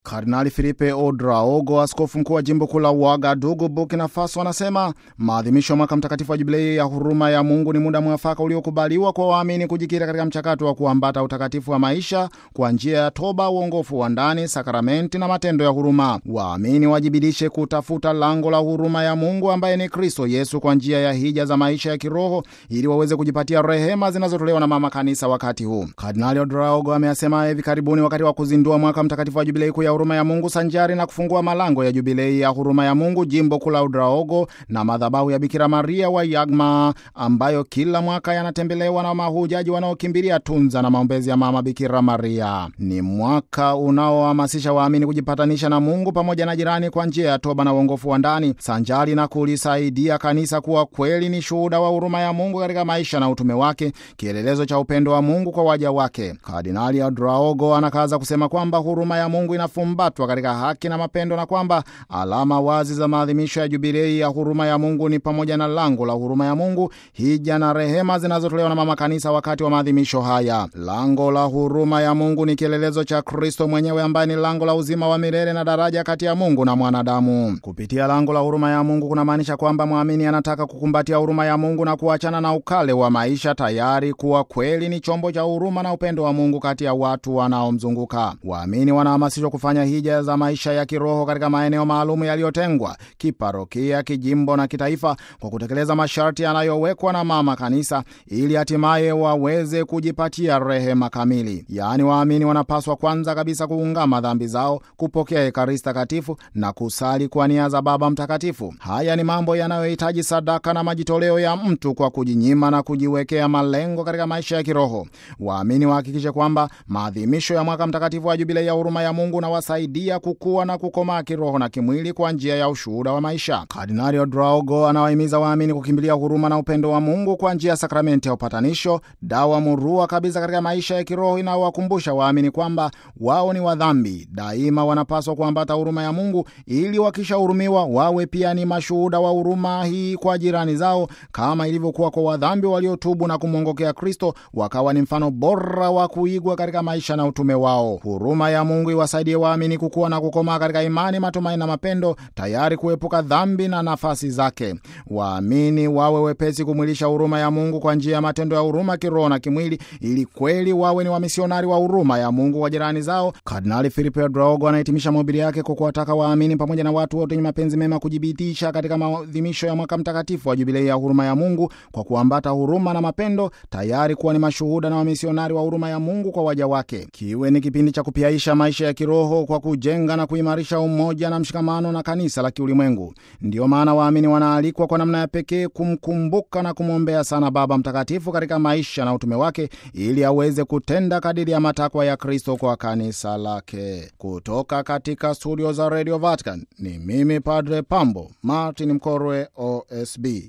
Kardinali Filipe Odraogo, askofu mkuu wa jimbo kuu la Ouagadougou, Burkina Faso, anasema maadhimisho ya mwaka mtakatifu wa jubilei ya huruma ya Mungu ni muda mwafaka uliokubaliwa kwa waamini kujikita katika mchakato wa kuambata utakatifu wa maisha kwa njia ya toba, uongofu wa ndani, sakramenti na matendo ya huruma. Waamini wajibidishe kutafuta lango la huruma ya Mungu ambaye ni Kristo Yesu kwa njia ya hija za maisha ya kiroho ili waweze kujipatia rehema zinazotolewa na mama kanisa wakati huu. Kardinali Odraogo ameyasema hivi karibuni wakati wa kuzindua mwaka mtakatifu wa jubilei kuu ya huruma ya Mungu sanjari na kufungua malango ya jubilei ya huruma ya Mungu jimbo kuu la Odraogo na madhabahu ya Bikira Maria wa Yagma ambayo kila mwaka yanatembelewa na mahujaji wanaokimbilia tunza na maombezi ya mama Bikira Maria. Ni mwaka unaohamasisha waamini kujipatanisha na Mungu pamoja na jirani kwa njia ya toba na uongofu wa ndani sanjari na kulisaidia kanisa kuwa kweli ni shuhuda wa huruma ya Mungu katika maisha na utume wake, kielelezo cha upendo wa Mungu kwa waja wake. Kardinali Odraogo anakaza kusema kwamba huruma ya Mungu inafumbatwa katika haki na mapendo na kwamba alama wazi za maadhimisho ya jubilei ya huruma ya Mungu ni pamoja na lango la huruma ya Mungu, hija na rehema zinazotolewa na mama kanisa wakati wa maadhimisho haya. Lango la huruma ya Mungu ni kielelezo cha Kristo mwenyewe ambaye ni lango la uzima wa milele na daraja kati ya Mungu na mwanadamu. Kupitia lango la huruma ya Mungu kunamaanisha kwamba mwamini anataka kukumbatia huruma ya Mungu na kuachana na ukale wa maisha, tayari kuwa kweli ni chombo cha huruma na upendo wa Mungu kati ya watu wanaomzunguka. Waamini wanahamasishwa kufanya hija za maisha ya kiroho katika maeneo maalumu yaliyotengwa kiparokia, kijimbo na kitaifa, kwa kutekeleza masharti yanayowekwa na mama kanisa, ili hatimaye waweze kujipatia rehema kamili. Yaani, waamini wanapaswa kwanza kabisa kuungama dhambi zao, kupokea Ekaristi Takatifu na kusali kwa nia za Baba Mtakatifu. Haya ni mambo yanayohitaji sadaka na majitoleo ya mtu kwa kujinyima na kujiwekea malengo katika maisha ya kiroho. Waamini wahakikishe kwamba maadhimisho ya mwaka mtakatifu wa jubilei ya huruma ya Mungu unawasaidia kukua na kukomaa kiroho na kimwili kwa njia ya ushuhuda wa maisha. Kardinali Odraogo anawahimiza waamini kukimbilia huruma na upendo wa Mungu kwa njia ya sakramenti ya upatanisho, dawa murua kabisa katika maisha ya kiroho inayowakumbusha waamini kwamba wao ni wadhambi. Daima wanapaswa kuambata huruma ya Mungu ili wakishahurumiwa wawe pia ni mashuhuda wa huruma hii kwa jirani zao, kama ilivyokuwa kwa wadhambi waliotubu na kumwongokea Kristo, wakawa ni mfano bora wa kuigwa katika maisha na utume wao. Huruma ya Mungu iwasaidie waamini kukua na kukomaa katika imani, matumaini na mapendo, tayari kuepuka dhambi na nafasi zake. Waamini wawe wepesi kumwilisha huruma ya Mungu kwa njia ya matendo ya huruma kiroho na kimwili, ili kweli wawe ni wamisionari wa huruma ya Mungu wa jirani zao. Kardinali Filipe Odraogo anahitimisha mahubiri yake kwa kuwataka waamini pamoja na watu wote wenye mapenzi mema kujibitisha katika maadhimisho ya mwaka mtakatifu wa jubilei ya huruma ya Mungu kwa kuambata huruma na mapendo, tayari kuwa ni mashuhuda na wamisionari wa huruma ya Mungu kwa waja wake. Kiwe ni kipindi cha kupiaisha maisha ya kiroho kwa kujenga na kuimarisha umoja na mshikamano na kanisa la kiulimwengu. Ndiyo maana waamini wanaalikwa kwa namna ya pekee kumkumbuka na kumwombea sana Baba Mtakatifu katika maisha na utume wake, ili aweze kutenda kadiri ya matakwa ya Kristo kwa kanisa lake. Kutoka katika studio za Radio Vatican ni mimi Padre Pambo Martin Mkorwe, OSB.